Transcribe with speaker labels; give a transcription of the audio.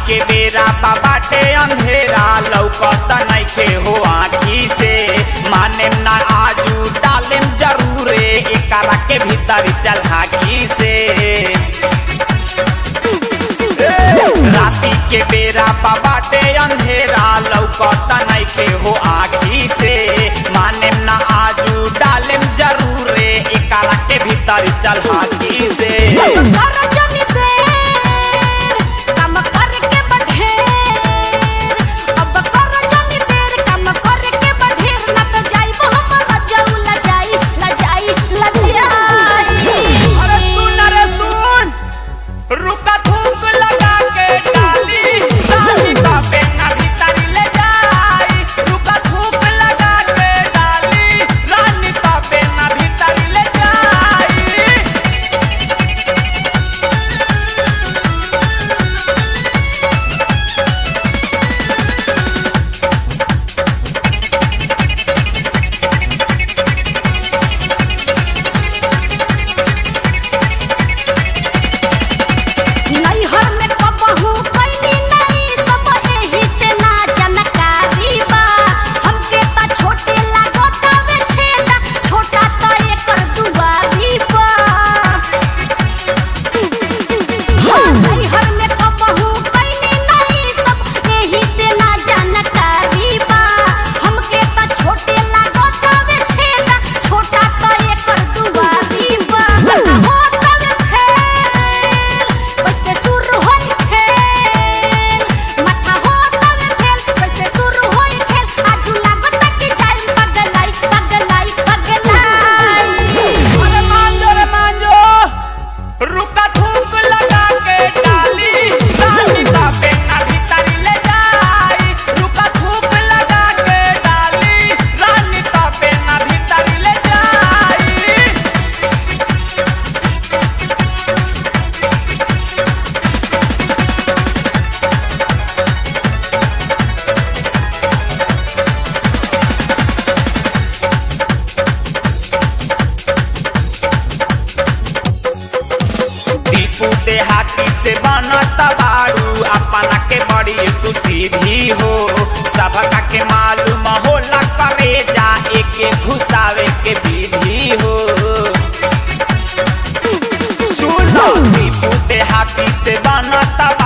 Speaker 1: के बेरा बाटे अंधेरा लौकत नइखे हो आखी से माने ना आजू डालेम जरूरे एकरा के भीतर चल हाकी से राती के बेरा बाटे अंधेरा लौकत नइखे हो आखी से माने ना आजू डालेम जरूरे एकरा के भीतर चल हाकी से
Speaker 2: कर जनी देर काम करके बढ़ेर अब कर जनी देर काम करके बढ़ेर ना तो जाइबो हम लजाऊ लजाई लजाई लजाई
Speaker 1: अरे सुन अरे सुन रुका थूक लगा के डाली डाली का पेना भीतर ले जाई रुका थूक लगा के डाली रानी का पेना भीतर ले जाई
Speaker 2: नैहर में कबहू कैनी नहीं सब एही से ना जानकारी बा हमके त छोटे लागत हवे छेदा छोटा त एकर दुआरी बा नैहर में कबहू कैनी नहीं सब एही से ना जानकारी बा हमके त छोटे लागत हवे छेदा छोटा त एकर दुआरी बा होत हवे फेल बसे शुरू होई खेल माथा होत हवे फेल बसे शुरू होई खेल आजू लागत कि जाई पगलाई पगलाई पगलाई
Speaker 1: अरे मान जो रे मान जो रुका थूक लगा के डाली डाली का पेना भीतर ले जाई रुका थूक लगा के डाली रानी का पेना भीतर ले जाई दीपू देहाती से बनत बाड़ू अपना के बड़ी तू सीधी हो सबका के मालूम होला करे जा एके घुसावे के विधि हो सुनो दीपू देहाती से बनत